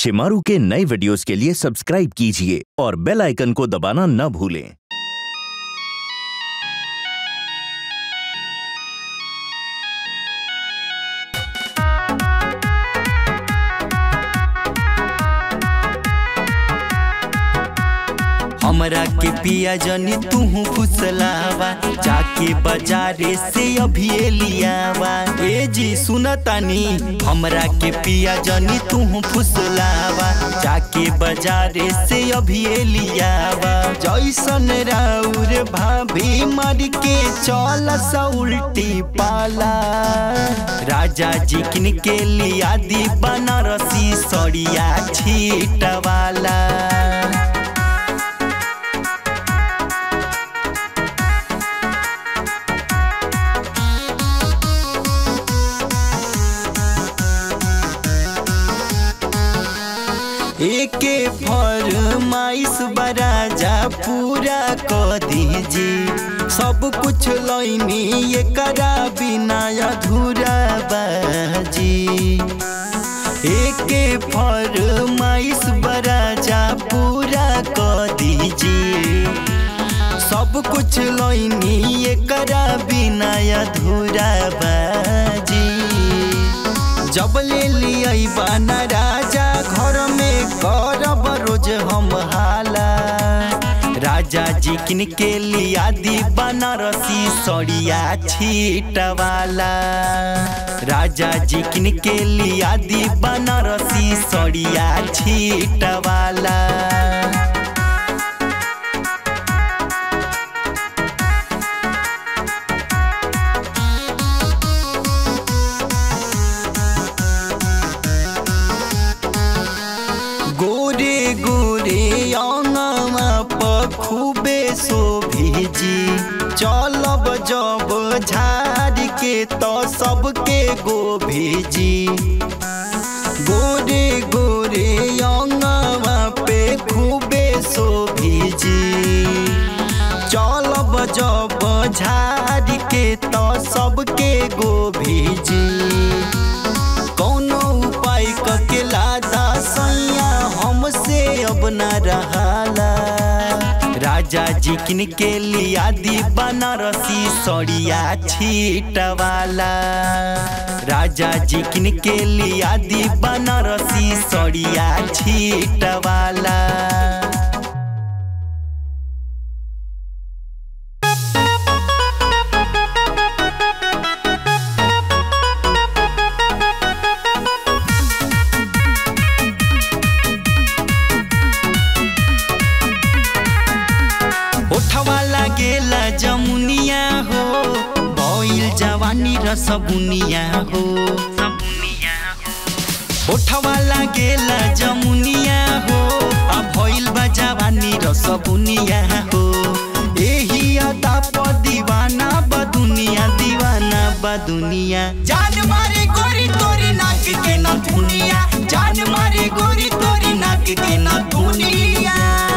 शिमारू के नए वीडियोस के लिए सब्सक्राइब कीजिए और बेल आइकन को दबाना न भूलें हमरा के पिया जनी तू फुसलावा जाके बाजारे से अभी लियावा ए जी सुनतानी हमरा के पिया जनी तू फुसलावा जाके बाजारे से अभी लियावा जैसन राउर भाभी मर के चल सा उल्टी पाला राजा जी किन के लिया दी बनारसी सड़िया छीटवाला एके फरमाइश बराजा पूरा क दीजिए सब कुछ लैनी एकरा बिना अधूरा बाजी एके फरमाइश बराजा पूरा क दीजिए सब कुछ लैनी एकरा बिना अधूरा बाजी जब ले लिया बाना राजा घर में करब रोज हम हाला राजा जी किन के लिया दी बनारसी सड़िया छीटवाला राजा जी किन के लिया दी बनारसी सड़िया छीटवाला गोरे गोरे अंगमा पखुबे शोभिजी चलब जब झाड़ के तो सबके गोभिजी गोरे गोरे अंगमा पे खूबे शोभिजी चलब जब झाड़ के तो सबके गोभिजी कौनो उपाय कके लादा सैया हमसे अब न रहाला राजा जी किन के लिया दी बनारसी सड़िया छीटवाला राजा जी किन के लिया दी बनारसी सड़िया छीटवाला ओठवा लागेला जमुनिया हो भइल जवानी र सबुनिया हो ओठवा लागेला जमुनिया हो आ भइल बा जवानी र सबुनिया हो एही अदा प दीवाना बा दुनिया दीवाना बा दुनिया जान मारे गोरी तोरी नाक के न दुनिया जान मारे गोरी तोरी नाक के न दुनिया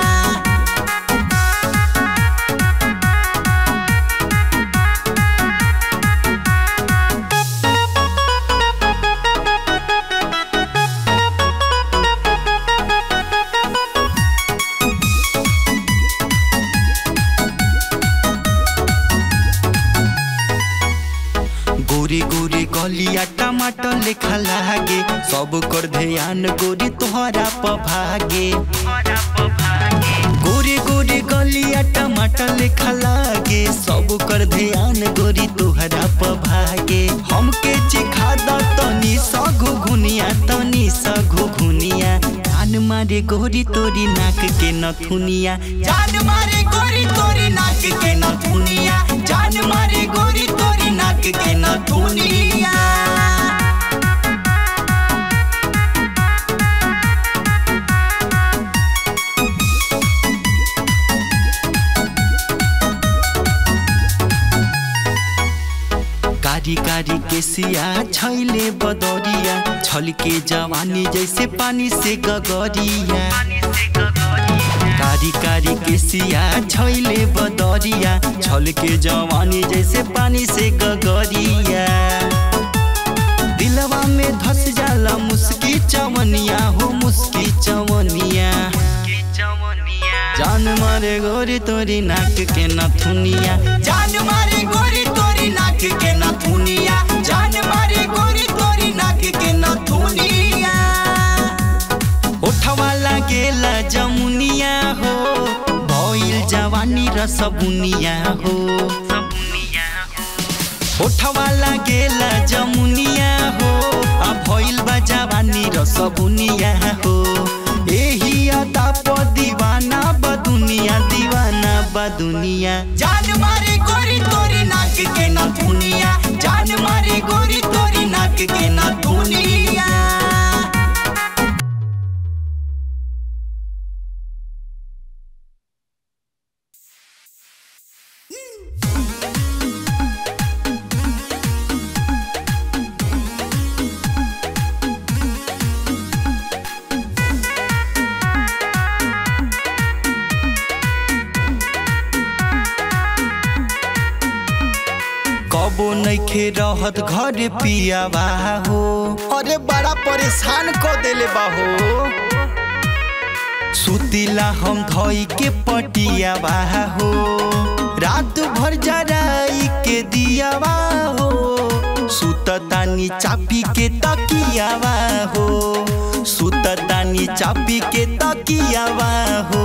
गोरे गोरे गलिया टमाटर लेखा लागे सब कर ध्यान गोरी तोहरा प भागे गोरे गोरे गलिया टमाटर लेखा लागे सब कर ध्यान गोरी तोहरा प भागे हमके चिखा द तनी सगो घुनिया तनी सगो घुनिया जान मारे गोरी तोरी नाक के नथुनिया जान मारे गोरी तोरी नाक के नथुनिया जान मारे गोरी तोरी नाक के नथुनिया कारी कारी केसिया छैले बदरिया छलके जवानी जैसे पानी से गगरिया कारी कारी केसिया छैले बदरिया छलके जवानी जैसे पानी से गगरिया दिलवा में धस जाला मुस्की चवनिया हो मुस्की जान मारे गोरी तोरी नाक के नथुनिया जान मारे गोरी तोरी नाक के नथुनिया जान मारे गोरी तोरी नाक के नथुनिया उठवा लागेला जमुनिया हो भइल जवानी रसबुनिया हो उठवा लागेला जमुनिया हो आ भइल बा जवानी रसबुनिया हो एही अदा प दीवाना बा दुनिया दीवाना बा दुनिया जान मारे गोरी तोरी नाक के ना दुनिया जान मारे गोरी तोरी नाक के ना दुनिया कबो नइखे रहत घर पियावा हो अरे बड़ा परेशान क देले बा हो सुतिला हम धोई के पटियावा हो रात भर जराई के दियावा हो सुततानी चापी के तकियावा हो सुततानी चापी के तकियावा हो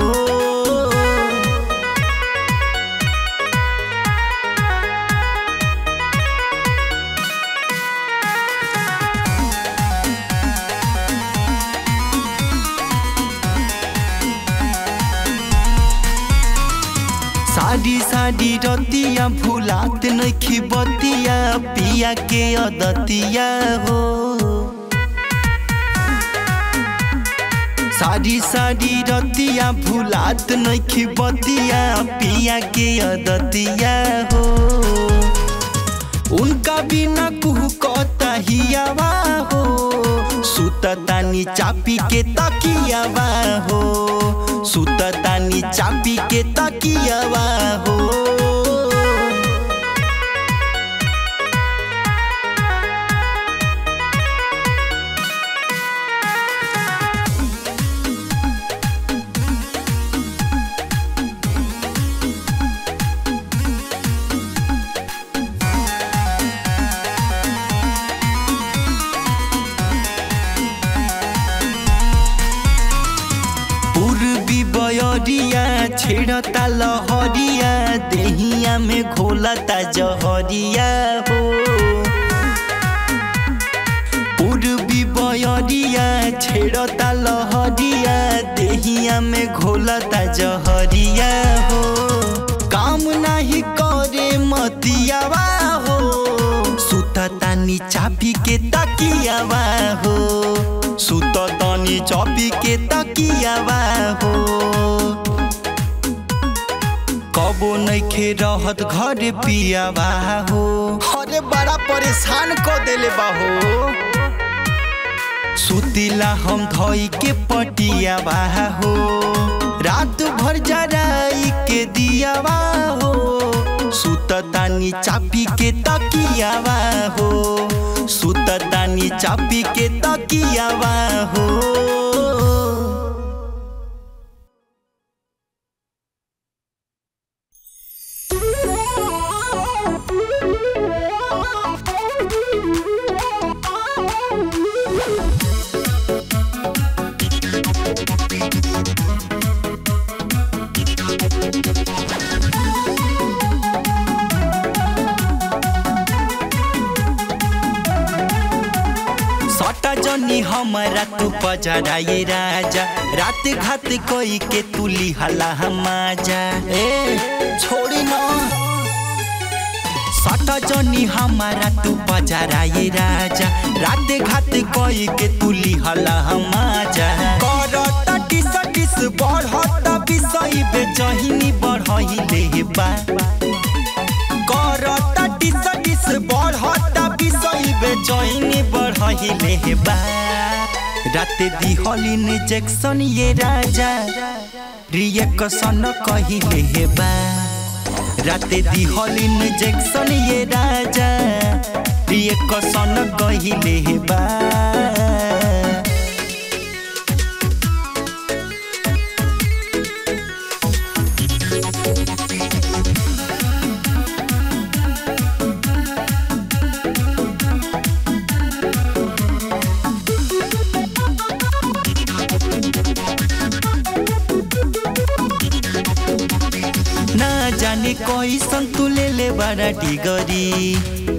साडी साडी रतिया भुलात नइखी बतिया पिया के अदतिया हो साडी साडी रतिया भुलात नइखी बतिया पिया के अदतिया हो उनका बिना कुहू कता हियावा हो सुततानी चापी के तकियावा हो सुततानी चापी के तकियावा हो पूर्वी बयरिया छेड़ता लहरिया देहिया में घोलता जहरिया हो पूर्वी बयरिया छेड़ता लहरिया देहिया में घोलता जहरिया हो काम नाही करे मतियावा हो सुततानी चापी के तकियावा हो सुततानी चापी के तकियावा हो कबो नइखे रहत घर पियावा हो अरे बड़ा परेशान क देले बा हो सुतिला हम धोई के पटियावा हो रात भर जराई के दियावा हो सुततानी चापी के तकियावा हो सुततानी चापी के तकियावा हो सटा जनी हमारा तू पजराए राजा रात घात कोई के तुली हला हमाजा ए छोड़ी ना सटा जनी हमारा तू पजराए राजा रात घात कोई के तुली हला हमाजा करता टिस टिस बढ़ता बिसई बेचहिनी बढ़ही लेबा करता टिस टिस बढ़ता बिसई बेचैनी बढ़हिले हेबा राते दिहलिन जैक्सन ये राजा रिएक्शन कहिले हेबा राते दिहलिन जैक्सन ये राजा रिएक्शन कहिले हेबा कैसन तू ले ले बड़ा डिगरी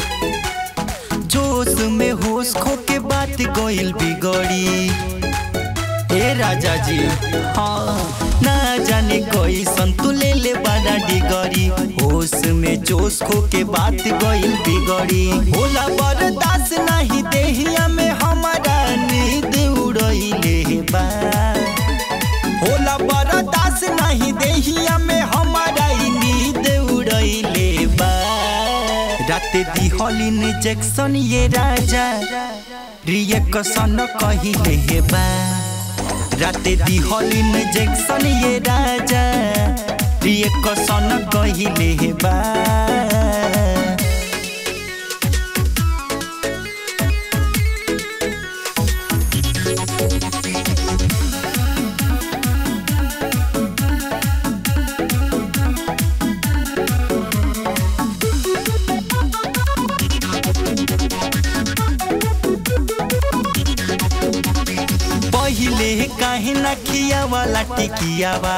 जोश में होश खो के बात गोइल बिगड़ी हे राजा जी हाँ ना जाने कैसन तू ले ले बड़ा डिगरी होश में जोश खो के बात गोइल बिगड़ी होला बर्दाश्त नहीं देहिया में हमारा नींद उड़ैले बा होला बर्दाश्त नहीं देहिया में हमारा ई नींद उड़ैले बा रात दिहलिन जैक्सन ये राजा रिएक्शन कहिले हे बा रात दिहलिन जैक्सन ये राजा रिएक्शन कहिले हे बा पहिले काहे ना खियावाला टिकियावा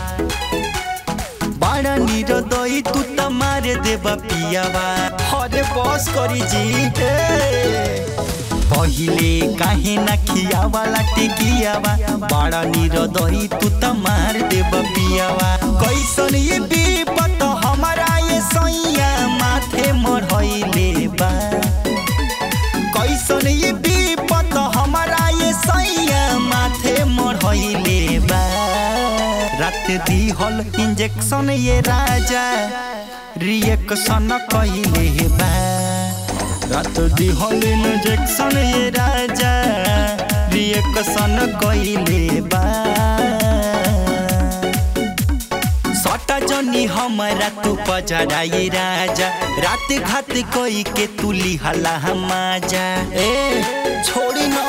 बड़ा निरदई तू त मारे देबा पियावा अरे बस करी जी ए। पहिले काहे ना खियावाला टिकियावा बड़ा निरदई तू त मार देबा पियावा कैसन ये विपत हमारा ये सैया माथे मरहैले बा कैसन ये विपत हमारा ये सैया माथे मरहैले बा रात दिहल इंजेक्शन ये राजा रिएक्शन कइले बा रात दिहल इंजेक्शन ये राजा रिएक्शन कइले बा सटा जनी हमारा तू पजराई राजा रात घात कोई के तू लिहला हमाजा ए छोड़ी ना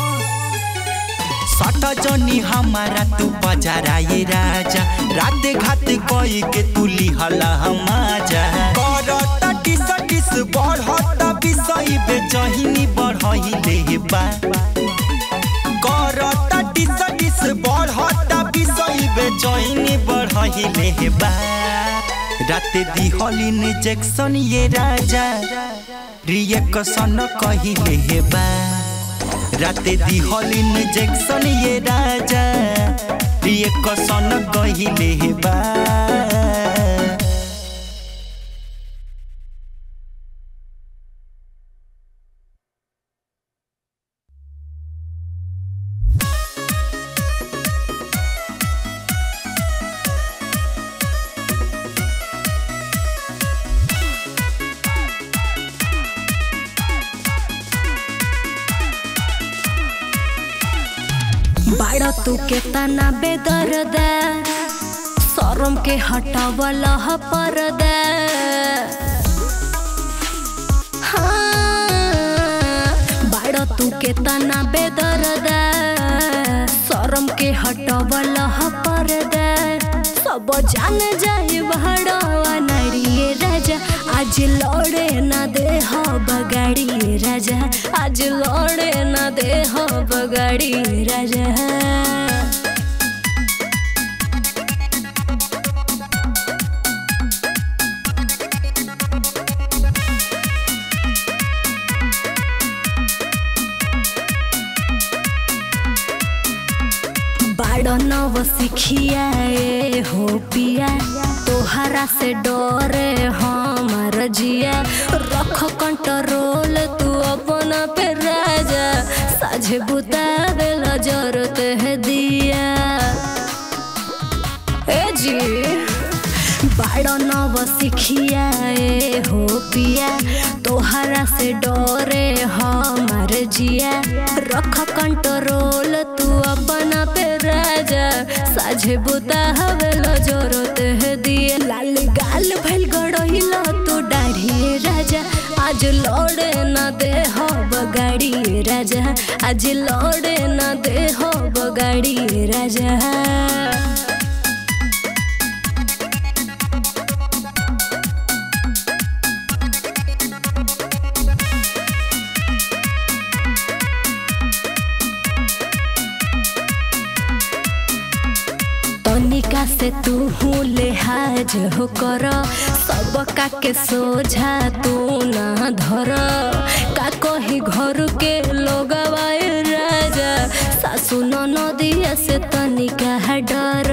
सटा जनी हमारा तू पजराई राजा रात घात कोई के तू लिहला हमाजा करता टिस टिस बढ़ता विषय बेचहिनी बढ़हिले बा करता टिस टिस बढ़ता विषय बेचैनी बढ़हिले बा रात दिहलिन जैक्सन ये राजा रिएक्शन कहिले बा रात दिहलिन जैक्सन ये राजा रिएक्शन कहिले बा बाड़ा तू के तना बेदर्दा शरम के हटावला ह पर्दा हाँ, बाड़ा तू के तना बेदर्दा शरम के हटावला ह पर्दा सब जान जाए बहड़वा नारिये राजा आज लड़े ना दे हो बगाड़ी राजा आज लड़े ना दे हो बगाड़ी राजा बाड़ो नव सिखिया ए हो पिया तोहरा से डरे हमार जिया रख कंट्रोल तू अपना पे राजा साझे बुतावे जरूरत है दिया ए जी बाड़ो नव सिखिया ए हो पिया तोहरा से डरे हमार जिया रख कंट्रोल तू अपना पे राजा साझे बुता हवेलो जरूरत है दिए लाल गाल भइल गड़हिल तू दाढ़ी राजा आज लौड़े न दे हो बगाड़ी राजा आज लौड़े न दे हो बगाड़ी राजा तनिका तनिका से तू हूँ लिहाज हो कर सबका के सोझा तू ना धर का कही घर के लोग राजा सासू नदिया से तनिका डर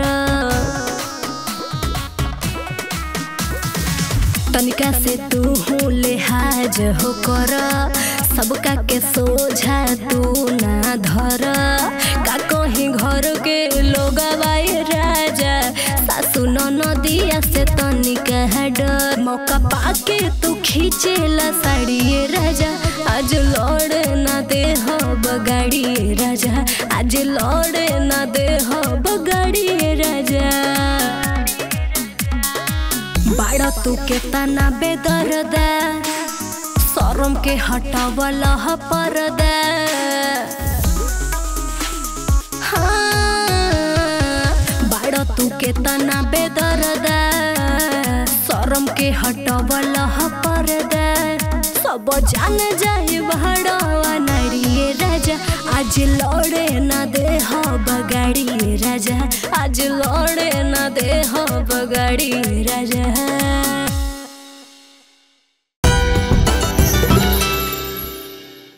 तनिका से तू हूँ लिहाज हो कर सबका के सोझा तू ना धर का कहीं घर के लोग राजा सासू नदिया से तनिका डर मौका पाके तू खींचेला साड़िए राजा आज लौड़े ना दे हो बगाड़ी राजा आज लौड़े ना दे हो बगाड़ी राजा बाड़ा तू के तना बेदर्दा शरम के हटावल परदा हाँ, बाड़ा तू के तना बेदर्दा शरम के हटावल परदा सब जान जाए बहड़वा नारिये राजा आज लौड़े ना दे हो बगाड़ी राजा आज लौड़े ना दे हो बगाड़ी राजा